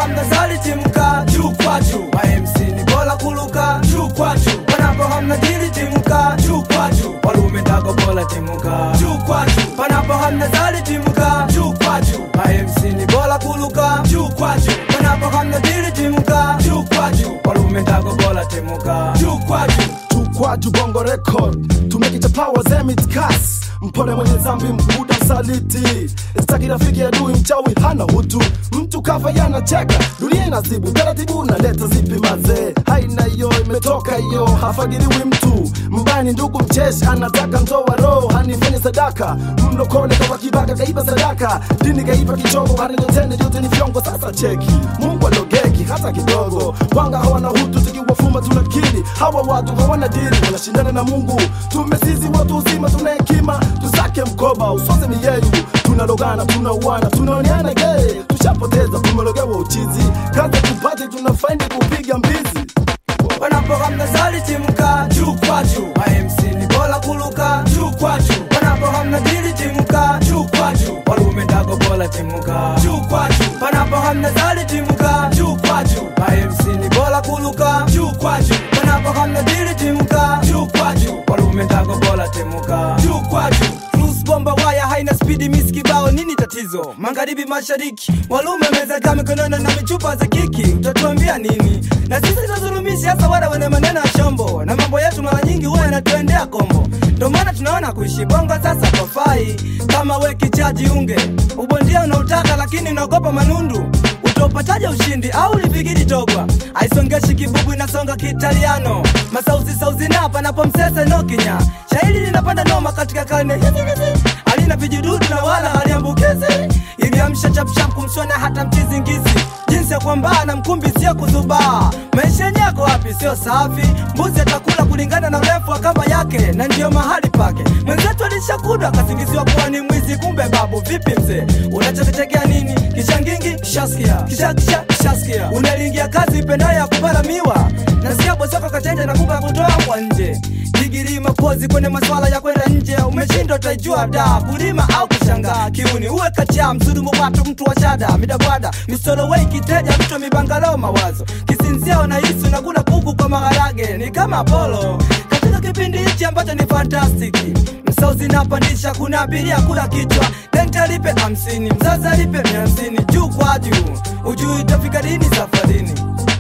hamna zali timka juu kwa juu mamc ni bora kuluka juu kwa juu panapo hamna dili timka juu kwa juu walume ndago bora timuka juu kwa juu panapo hamna zali timka juu kwa juu mamc ni bora kuluka juu kwa juu panapo hamna dili timka juu kwa juu walume ndago bora timuka juu kwa juu Tukwaju Bongo Record tumekichapa wazemit kas mpole mwenye zambi mbuda msaliti staki rafiki adui mchawi hana utu mtu kafa yanacheka dunia inazibu taratibu naleta zipi mazee haina hiyo imetoka hiyo hafagiriwi mtu mbani ndugu mcheshi anataka ntoa roho hanifanye sadaka mlokole kawa kibaka kaiba sadaka dini kaiba kichongo harinotende yote ni vyongo sasa cheki mungu alogeki hata kidogo wanga hawana hutu tukiwafuma tunakili hawa watu hawana dili wanashindana na mungu tumesizi watu uzima tuna hekima tusake mkoba usose miyeyu tunalogana tunauana tunaoneana gee tushapoteza tumelogewa uchizi kazi tupate tunafaindi kupiga mbizi panapo hamna zali timka juu kwa juu mamc ni bora kuluka juu kwa juu panapo hamna dili timka juu kwa juu walume ndago bora timuka juu kwa juu panapo hamna zali timka juu kwa juu mamc ni bora kuluka juu kwa juu panapo hamna dili timka juu kwa juu walume ndago bora timuka juu kwa juu Cruise bomba waya haina spidi miss kibao nini tatizo magharibi mashariki walume meza mikononi na michupa za kiki utatuambia nini na sisi tunazulumisha hasa wale wenye maneno ya shombo na mambo yetu mara nyingi huwa yanatuendea kombo ndio maana tunaona kuishi bongo sasa kofai kama we kichaji unge ubondia unautaka lakini unaogopa manundu utopataje ushindi au lifikiri togwa aisongeshi kibubu inasonga kiitaliano masauzi sauzi na panapo msese nokinya shairi linapanda noma katika karne hizi hizi halina vijidudu na wala haliambukizi iliamsha chapchap kumsona hata mchizingizi jinsi ya kwambaa na mkumbi sio kuzubaa maisha yako wapi sio safi mbuzi atakula kulingana na urefu wa kamba yake na ndiyo mahali pake mwenzetu alishakudwa akasingiziwa kuwa ni mwizi kumbe babu vipi mzee unachokitegea nini kishangingi shaskia kisha kisha shaskia unalingia kazi ipendayo ya kupala miwa nasikia bosoko kachenja na kupa kutoa kwa nje digiri mapozi kwenye maswala ya kwenda nje umeshindwa utaijua da kulima au kushangaa kiuni uwe kacha msudumu watu mtu wa shada midabwada misolowei kiteja mtu mibangalo mawazo kisinzia unahisi unakula kuku kwa maharage ni kama polo katika kipindi hichi ambacho ni fantastiki msauzi napandisha kuna abiria kula kichwa denta lipe hamsini mzaza lipe mia hamsini juu kwa juu ujui itafika lini safarini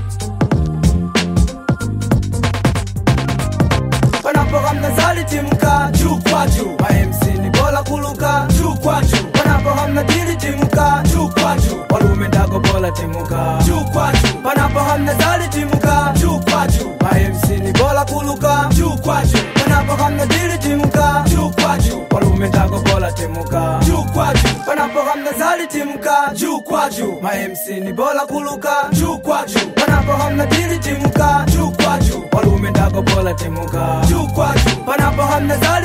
panapo hamna zali timka juu kwa juu mamc ni bora kuluka juu kwa juu panapo hamna dili timka juu kwa juu walume ndago bora timuka juu kwa juu panapo hamna zali timka juu kwa juu mamc ni bora kuluka juu kwa juu panapo hamna dili timka juu kwa juu walume ndago bora timuka juu kwa juu panapo hamna zali timka juu kwa juu mamc ni bora kuluka juu kwa juu panapo hamna dili timka juu kwa juu walume ndago bora timuka juu kwa juu panapo hamna zali